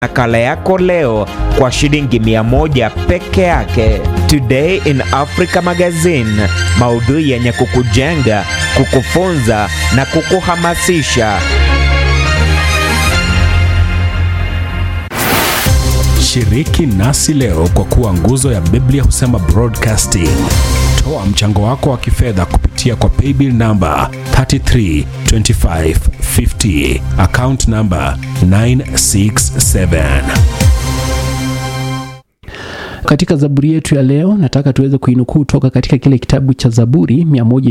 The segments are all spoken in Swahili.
nakala yako leo kwa shilingi mia moja peke yake. Today in Africa Magazine, maudhui yenye kukujenga, kukufunza na kukuhamasisha. Shiriki nasi leo kwa kuwa nguzo ya Biblia husema broadcasting. Toa mchango wako wa kifedha kupitia kwa paybill namba 332550 account namba 967. Katika Zaburi yetu ya leo nataka tuweze kuinukuu toka katika kile kitabu cha Zaburi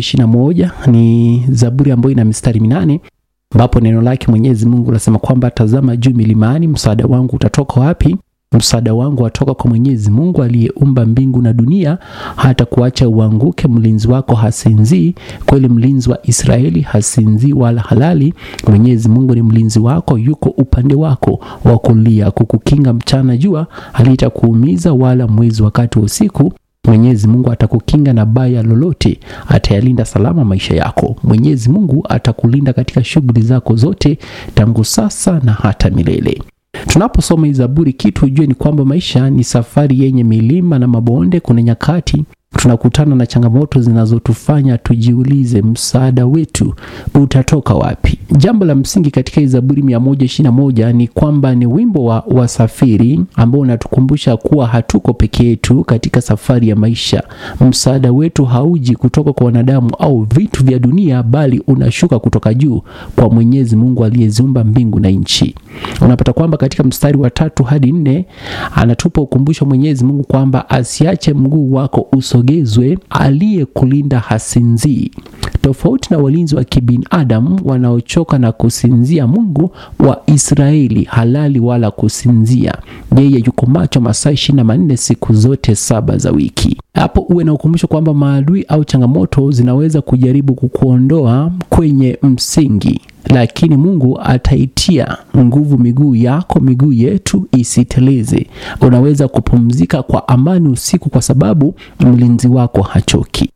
121. Ni Zaburi ambayo ina mistari minane ambapo neno lake Mwenyezi Mungu lasema kwamba tazama juu milimani, msaada wangu utatoka wapi? Msaada wangu watoka kwa Mwenyezi Mungu aliyeumba mbingu na dunia, hata kuacha uanguke. Mlinzi wako hasinzii, kweli mlinzi wa Israeli hasinzii wala halali. Mwenyezi Mungu ni mlinzi wako, yuko upande wako wa kulia, kukukinga mchana jua halitakuumiza, wala mwezi wakati wa usiku. Mwenyezi Mungu atakukinga na baya lolote, atayalinda salama maisha yako. Mwenyezi Mungu atakulinda katika shughuli zako zote, tangu sasa na hata milele. Tunaposoma hii Zaburi, kitu ujue ni kwamba maisha ni safari yenye milima na mabonde. Kuna nyakati tunakutana na changamoto zinazotufanya tujiulize msaada wetu utatoka wapi. Jambo la msingi katika hii Zaburi 121 ni kwamba ni wimbo wa wasafiri ambao unatukumbusha kuwa hatuko peke yetu katika safari ya maisha. Msaada wetu hauji kutoka kwa wanadamu au vitu vya dunia, bali unashuka kutoka juu kwa Mwenyezi Mungu aliyeziumba mbingu na nchi. Unapata kwamba katika mstari wa tatu hadi nne anatupa ukumbusho Mwenyezi Mungu kwamba asiache mguu wako usogezwe, aliyekulinda hasinzii. Tofauti na walinzi wa kibinadamu wanaochoka na kusinzia, Mungu wa Israeli halali wala kusinzia. Yeye yuko macho masaa ishirini na manne siku zote saba za wiki. Hapo uwe na ukumbusho kwamba maadui au changamoto zinaweza kujaribu kukuondoa kwenye msingi lakini Mungu ataitia nguvu miguu yako, miguu yetu isiteleze. Unaweza kupumzika kwa amani usiku, kwa sababu mlinzi wako hachoki.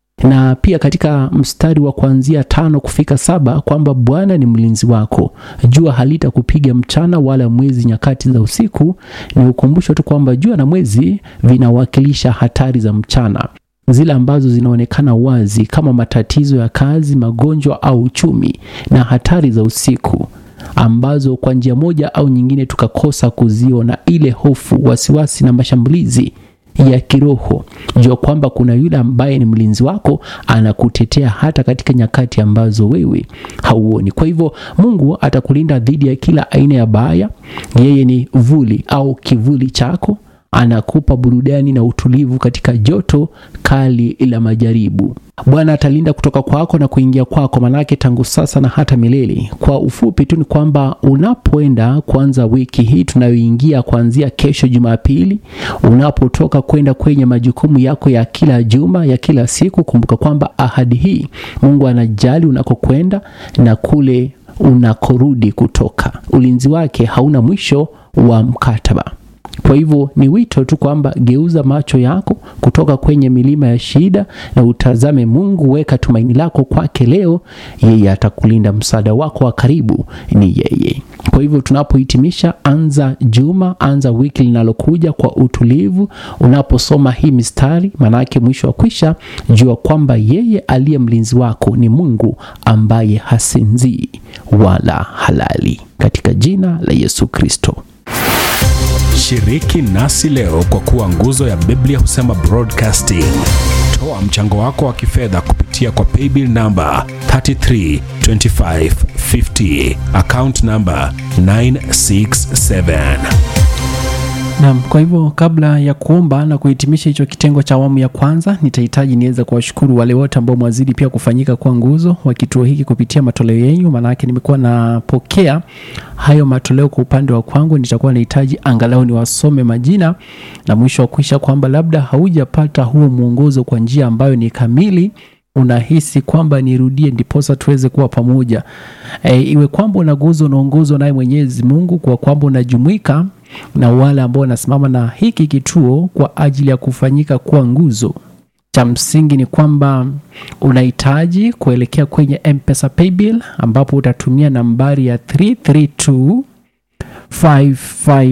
Na pia katika mstari wa kuanzia tano kufika saba kwamba Bwana ni mlinzi wako, jua halitakupiga mchana, wala mwezi nyakati za usiku. Ni ukumbusho tu kwamba jua na mwezi vinawakilisha hatari za mchana zile ambazo zinaonekana wazi kama matatizo ya kazi, magonjwa au uchumi, na hatari za usiku ambazo kwa njia moja au nyingine tukakosa kuziona, ile hofu, wasiwasi na mashambulizi ya kiroho. Jua kwamba kuna yule ambaye ni mlinzi wako, anakutetea hata katika nyakati ambazo wewe hauoni. Kwa hivyo Mungu atakulinda dhidi ya kila aina ya baya. Yeye ni vuli au kivuli chako anakupa burudani na utulivu katika joto kali la majaribu. Bwana atalinda kutoka kwako na kuingia kwako, manake tangu sasa na hata milele. Kwa ufupi tu ni kwamba unapoenda kuanza wiki hii tunayoingia kuanzia kesho Jumapili, unapotoka kwenda kwenye majukumu yako ya kila juma ya kila siku, kumbuka kwamba ahadi hii Mungu anajali unakokwenda na kule unakorudi kutoka. Ulinzi wake hauna mwisho wa mkataba. Kwa hivyo ni wito tu kwamba geuza macho yako kutoka kwenye milima ya shida na utazame Mungu. Weka tumaini lako kwake leo, yeye atakulinda. Msaada wako wa karibu ni yeye. Kwa hivyo tunapohitimisha, anza juma, anza wiki linalokuja kwa utulivu. Unaposoma hii mistari, maanake mwisho wa kwisha, jua kwamba yeye aliye mlinzi wako ni Mungu ambaye hasinzii wala halali, katika jina la Yesu Kristo. Shiriki nasi leo kwa kuwa nguzo ya Biblia husema broadcasting. Toa mchango wako wa kifedha kupitia kwa paybill namba 332550 account namba 967. Naam, kwa hivyo kabla ya kuomba na kuhitimisha hicho kitengo cha awamu ya kwanza, nitahitaji niweze kuwashukuru wale wote ambao mwazidi pia kufanyika kwa nguzo wa kituo hiki kupitia matoleo yenu. Maanake nimekuwa napokea hayo matoleo kwa upande wa kwangu, nitakuwa nahitaji angalau niwasome majina na mwisho wa kuisha kwamba labda haujapata huo mwongozo kwa njia ambayo ni kamili unahisi kwamba nirudie ndiposa tuweze kuwa pamoja. E, iwe kwamba unaguzo unaongozwa naye Mwenyezi Mungu, kwa kwamba unajumuika na wale ambao wanasimama na hiki kituo kwa ajili ya kufanyika kuwa nguzo. Cha msingi ni kwamba unahitaji kuelekea kwenye M-Pesa Paybill ambapo utatumia nambari ya 332 55